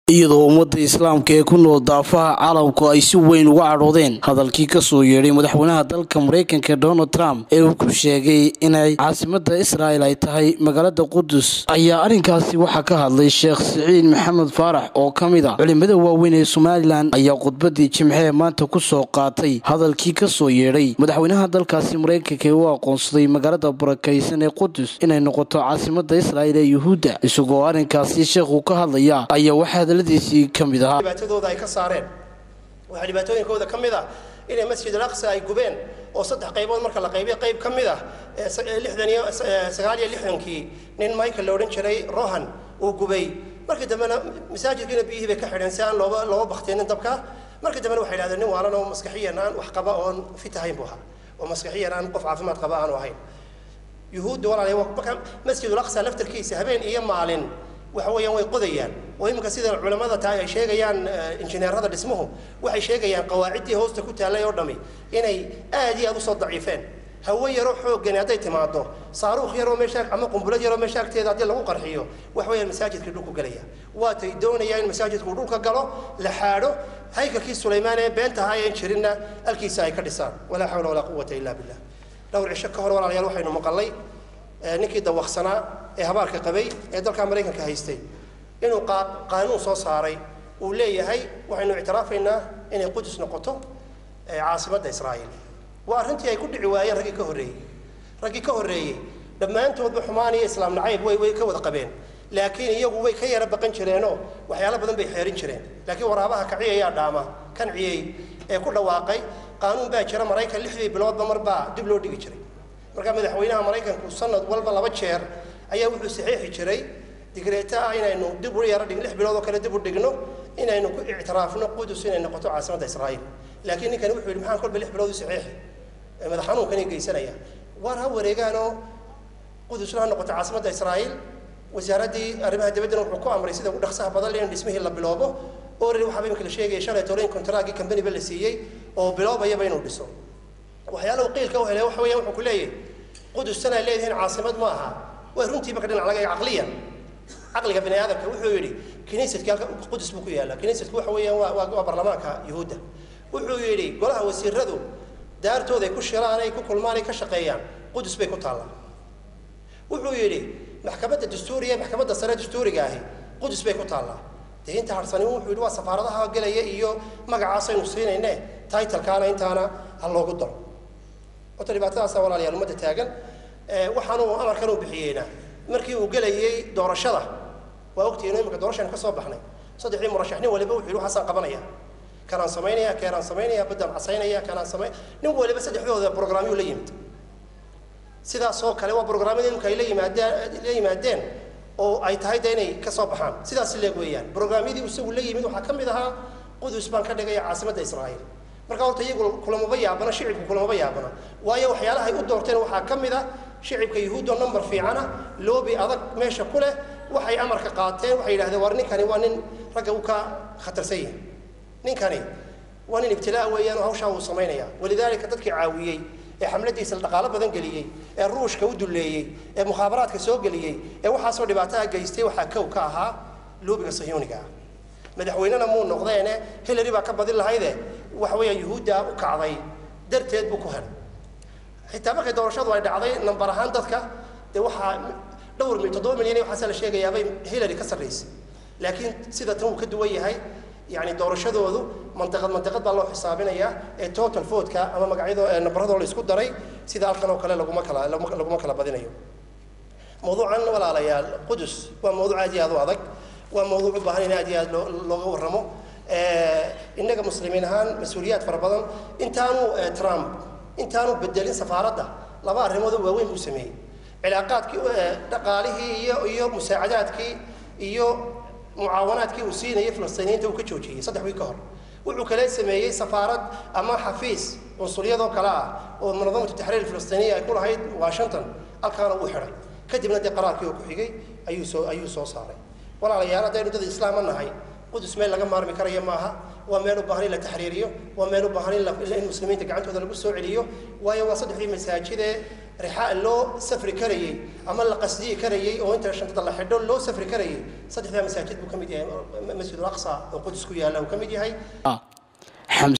iyadoo ummadda islaamka ee ku nool daafaha caalamku ay si weyn uga cadhoodeen hadalkii kasoo yeedhay madaxweynaha dalka maraykanka donald trump ee uu ku sheegay inay caasimada israa'el ay tahay magaalada qudus ayaa arrinkaasi waxaa ka hadlay sheekh siciid maxamed faarax oo ka mid a culimada waaweyn ee somalilan ayaa khudbadii jimcee maanta kusoo qaatay hadalkii kasoo yeedhay madaxweynaha dalkaasi maraykanka ee u aqoonsaday magaalada barakaysan ee qudus inay noqoto caasimada israa'el ee yuhuudda isagoo arrinkaasi sheekhu ka hadlaya ayaa waxaa hadaladiisii ka mid ahaa dhibaatadooda ay ka saareen waxaa dhibaatooyinkooda ka mid ah inay masjid al-aqsa ay gubeen oo saddex qaybood marka la qaybiyo qayb ka mid ah lixdan iyo sagaal iyo lixdankii nin michael la odhan jiray rohan uu gubay markii dambena masaajidkiina biyihii bay ka xidheen si aan looba looba bakteenin dabka markii dambena waxay idhahdeen nin waalan oo maskaxiyan aan wax qaba oon fit ahayn buu ahaa oo maskaxiyan aan qof caafimaad qaba aanu ahayn yuhuudda walaalayaal marka masjid al-aqsa laftarkiisa habeen iyo maalin waxa weeyaan way qodayaan oo iminka sida culamada tahay ay sheegayaan injineerada dhismuhu waxay sheegayaan qawaaciddii hoosta ku taallay oo dhami inay aad iyo aad usoo daciifeen hawo yaroo xooggani hadday timaado saaruukh yaroo meesha ama qumbulad yaroo meesha agteeda haddii lagu qarxiyo waxa weeyaan masaajidkii dhulku galaya waatay doonayaan in masaajidku dhulka galo la xaadho haykalkii sulaymaan ee beenta ahaayeen jirinna halkiisa ay ka dhisaan walaa xawla walaa quwata illa billah dhowr cisho ka hor walaalayaal waxaynu maqalnay ninkii dawaqsanaa ee habaarka qabay ee dalka maraykanka haystay inuu qaanuun soo saaray uu leeyahay waxaynu ictiraafaynaa inay qudus noqoto caasimadda israa'iil waa arrintii ay ku dhici waayeen raggii ka horreeyey raggii ka horreeyey dhammaantoodba xumaan iyo islaam nacayb way way ka wada qabeen laakiin iyagu way ka yara baqan jireenoo waxyaalo badan bay xeerin jireen laakiin waraabaha kaciyayaa dhaama kan ciyey ee ku dhawaaqay qaanuun baa jira maraykan lixdii biloodba marbaa dib loo dhigi jiray marka madaxweynaha maraykanku sanad walba laba jeer ayaa wuxuu saxiixi jiray digreeta ah inaynu dib u yaro dhig lix bilood oo kale dib u dhigno inaynu ku ictiraafno qudus inay noqoto caasimadda israa'iil laakiin ninkani wuxuu yidhi maxaan kolba lix bilood u saxiixi madax xanuunkani geysanaya waar ha wareegaanoo qudusna ha noqoto caasimadda israa'iil wasaaraddii arrimaha dibaddana wuxuu ku amray sida ugu dhaqsaha badan in dhismihii la biloobo orari waxaaba imika la sheegaya shalay torin kontraagii companyba la siiyey oo biloobayaba inuu dhiso waxyaalahu qiilka u helay waxa weeyaan wuxuu ku leeyahay qudustana ay leedihiin caasimad ma aha waa runtii marka dhinac laga caqliyan caqliga bini aadamka wuxuu yidhi kiniisadkii halka qudus buu ku yaallaa kiniisadku waxa weeyaan waa waa baarlamaanka yuhuudda wuxuu yidhi golaha wasiiradu daartooda ay ku shiraan ay ku kulmaan ay ka shaqeeyaan qudus bay ku taallaa wuxuu yidhi maxkamadda dastuuriga maxkamadda sare dastuuriga ahi qudus bay ku taallaa dee inta harsani wuxuu yidhi waa safaaradaha gelaya iyo magacaasaynu siinayne titlekaana intaana ha loogu daro horta dhibaatadaasa walaalayaal ummadda taagan waxaanu amarkan uu bixiyeyna markii uu gelayey doorashada waa ogtihiin imika doorashaynu ka soo baxnay saddexdii murashax nin waliba wuxuu yidhi waxaasaan qabanaya kanaan samaynaya keenaan samaynaya baddaan casaynaya kanaan samay nin waliba saddexdooda programyuu la yimid sidaasoo kale waa programyada imika ay la yimaadeen la yimaadeen oo ay tahay de inay ka soo baxaan sidaas leeg weeyaan programyadii isagu la yimid waxaa ka mid ahaa qudus baan ka dhigaya caasimadda israa'iil marka horta iyagu kulamaba yaabana shicibku kulamaba yaabana waayo waxyaalahay u doorteen waxaa ka mid ah shicibka yuhuuddo number fiicana loobi adag meesha ku leh waxay amarka qaateen waxay yidhahdeen war ninkani waa nin ragga u ka khatarsan yahay ninkani waa nin ibtilaa weeyaan oo hawshaa uu samaynaya walidaalika dadkii caawiyey ee xamladiisa dhaqaalo badan geliyey ee ruushka u dulleeyey ee mukhaabaraadka soo geliyey ee waxaasoo dhibaataha geystay waxaa kow ka ahaa loobiga sahyuuniga ah madaxweynena muu noqdeene hillary baa ka badin lahayde waxa weeyaan yuhuudda u kacday darteed buu ku helay xitaa markay doorashadu ay dhacday nambar ahaan dadka dee waxaa dhowr mil toddoba milyan iyo waxaasa la sheegayaabay hillary ka sarraysay laakiin sida tan uu ka duwan yahay yani doorashadoodu mandiqad mandiqad baa loo xisaabinayaa ee total votka ama magacyado nambaradoo la isku daray sida halkan oo kale laguma kala laguma kala badinayo mawduucan walaalayaal qudus waa mawduuc aad iyo aad u adag waa mawduuc u baahan in aad iyo aad looga warramo innaga muslimiin ahaan mas-uuliyaad fara badan intaanu trump intaanu bedelin safaaradda laba arrimood oo waaweyn buu sameeyey cilaaqaadkii dhaqaalihii iyo iyo musaacadaadkii iyo mucaawanaadkii uu siinayay filistiiniyiinta uu ka joojiyey saddex wiil ka hor wuxuu kale sameeyey safaarad ama xafiis cunsuryadoo kale ah oo munadamatu taxriir filistiiniya ay ku lahayd washington halkaana uu xidhay kadibna dee qaraarkii oo ku xigay ayuu soo ayuu soo saaray walaalayaal haddaynu dad islaama nahay qudus meel laga maarmi karaya maaha waa meel u baahan in la taxriiriyo waa meel u baahan in muslimiinta gacantooda lagu soo celiyo waayo waa saddexdii masaajidee rixaa loo safri karayey ama la qasdiyi karayey oo inta shantada la xidho loo safri karayey saddexdaa masaajid buu ka mid yahay masjid al-aqsa oo qudus ku yaalla uu ka mid yahay